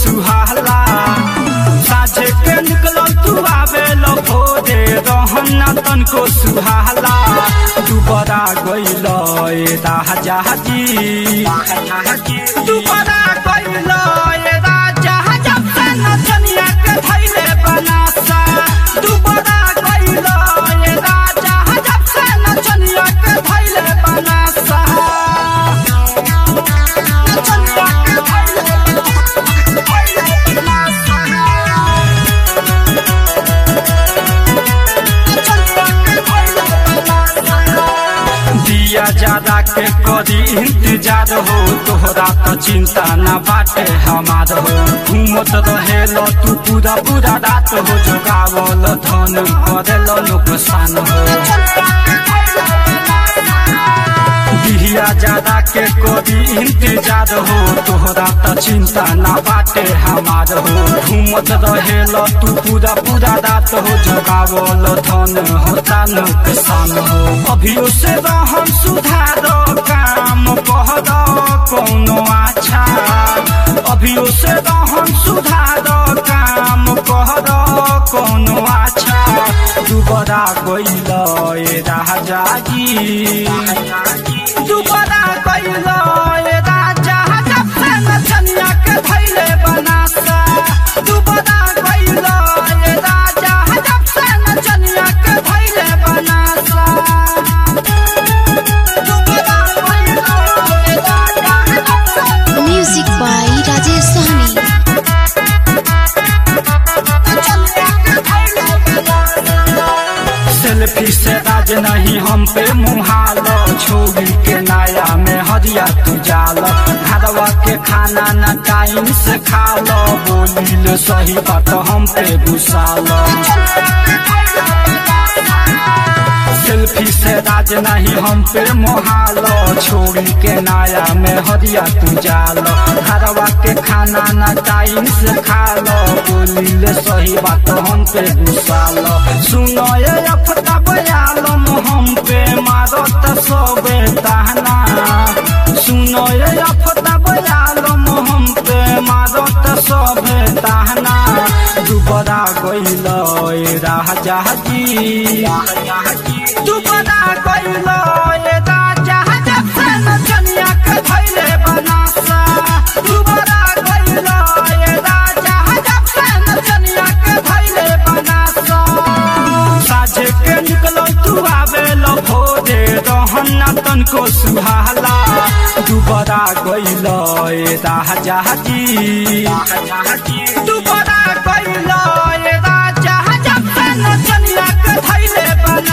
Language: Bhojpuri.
सुहाला साझे के निकल तू आवे लो भोरे रहन ना तनको सुहाला दुबरा गइल ए राजा जी दुबरा गइल ए राजा जब से नचनिया के धैले बनासा दुबरा गइल ए राजा जब से नचनिया के धैले बनासा नचनिया के धैले दिया ज्यादा के करी इंतजार हो तोहरा तो चिंता ना बाटे हमार हो घूमत रहेलो तू पूरा पूरा रात हो जोगावल धन करेलो नुकसान हो दिया ज्यादा के करी इंतजार हो तोहरा तो चिंता ना बाटे हमार हो घूमत रहेलो तू पूरा पूरा रात हो जगावल धन होता नुकसान हो अभी उसे रहन सुधार काम कह दो कौनो अच्छा अभी उसे रहन सुधार काम कह दो कौनो अच्छा दुबरा गइल ए राजा जी दुबरा गइल ए राजा जब से नचनिया के धैले बनासा दुबरा गइल ए राजा जब से नचनिया के धैले बनासा दुबरा गइल ए राजा जब से Music by Rajesh Sahni. Selfie से राज नहीं हम पे मुहाल छोड़ी के नाया में हरिया तू जाल घरवा के खाना न टाइम से खा लो बोलिल सही बात हम पे घुसाल सेल्फी से राज नहीं हम पे मोहाल छोड़ी के नाया में हरिया तू जाल घरवा के खाना न टाइम से खा लो बोलिल सही बात हम पे घुसाल सुनो ये अफता बयालम हम पे मारत सबे ताहना सुनो ये अफता बयालम हम पे मारत सबे ताहना दुबरा गइल ए राजा जी दुबरा गइल ए राजा जब से नचनिया के धैले बनासा दुबरा गइल ए राजा जब से नचनिया के धैले बनासा साझे के निकल तू आवे लो भोरे रहन ना तनको सुहाला दुबरा गइल ए राजा जी दुबरा गइल ए राजा जब से नचनिया के धैले बना